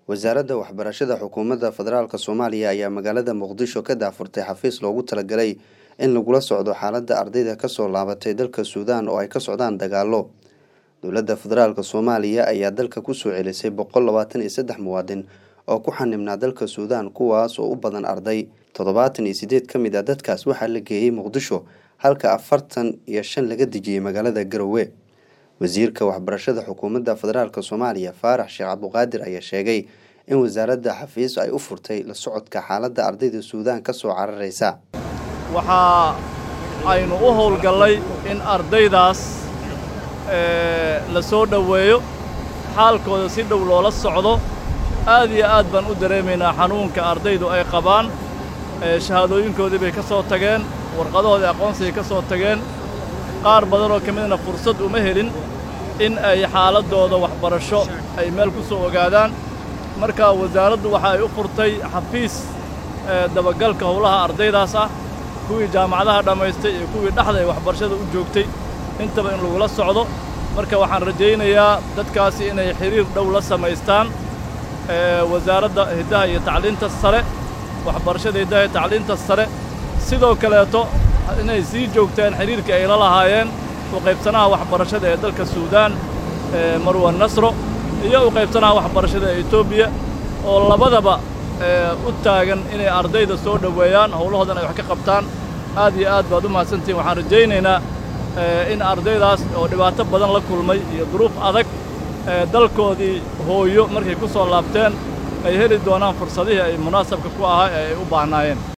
wasaaradda waxbarashada xukuumadda federaalk soomaaliya ayaa magaalada muqdisho ka daafurtay xafiis loogu talagalay in lagula socdo xaaladda ardayda kasoo laabatay dalka suudaan oo ay ka socdaan dagaalo dowladda federaalk soomaaliya ayaa dalka kusoo celisay boqol labaatan iyo saddex muwaadin oo ku xanibnaa dalka suudaan kuwaas oo u badan arday toddobaatan iyo sideed ka mid a dadkaas waxaa la geeyey muqdisho halka afartan iyo shan laga dejiyey magaalada garowe wasiirka waxbarashada xukuumadda federaalk soomaaliya faarax sheekh cabduqaadir ayaa sheegay in wasaaradda xafiis ay u furtay la socodka xaaladda ardayda suudaan ka soo cararaysa waxaa aynu u howlgallay in ardaydaas la soo dhoweeyo xaalkooda si dhow loola socdo aad iyo aad baan u dareemaynaa xanuunka ardaydu ay qabaan shahaadooyinkoodii bay ka soo tageen warqadahoodii aqoonsigay ka soo tageen qaar badan oo ka midna fursad uma helin in ay xaaladdooda waxbarasho ay meel ku soo ogaadaan marka wasaaraddu waxa ay u furtay xafiis dabagalka howlaha ardaydaas ah kuwii jaamacadaha dhammaystay iyo kuwii dhexda ay waxbarashada u joogtay intaba in lagula socdo marka waxaan rajaynayaa dadkaasi inay xidhiir dhow la samaystaan wasaaradda hiddaha iyo tacliinta sare waxbarashada hiddaha iyo tacliinta sare sidoo kaleeto inay sii joogtaan xidhiirkii ay la lahaayeen u qaybsanaha waxbarashada ee dalka suudaan marwan nasro iyo u qaybsanaha waxbarashada ee etoobiya oo labadaba u taagan inay ardayda soo dhoweeyaan howlahoodan ay wax ka qabtaan aad iyo aad baad u mahadsantihin waxaan rajaynaynaa in ardaydaas oo dhibaato badan la kulmay iyo duruuf adag dalkoodii hooyo markay ku soo laabteen ay heli doonaan fursadihii ay munaasabka ku ahaa ee ay u baahnaayeen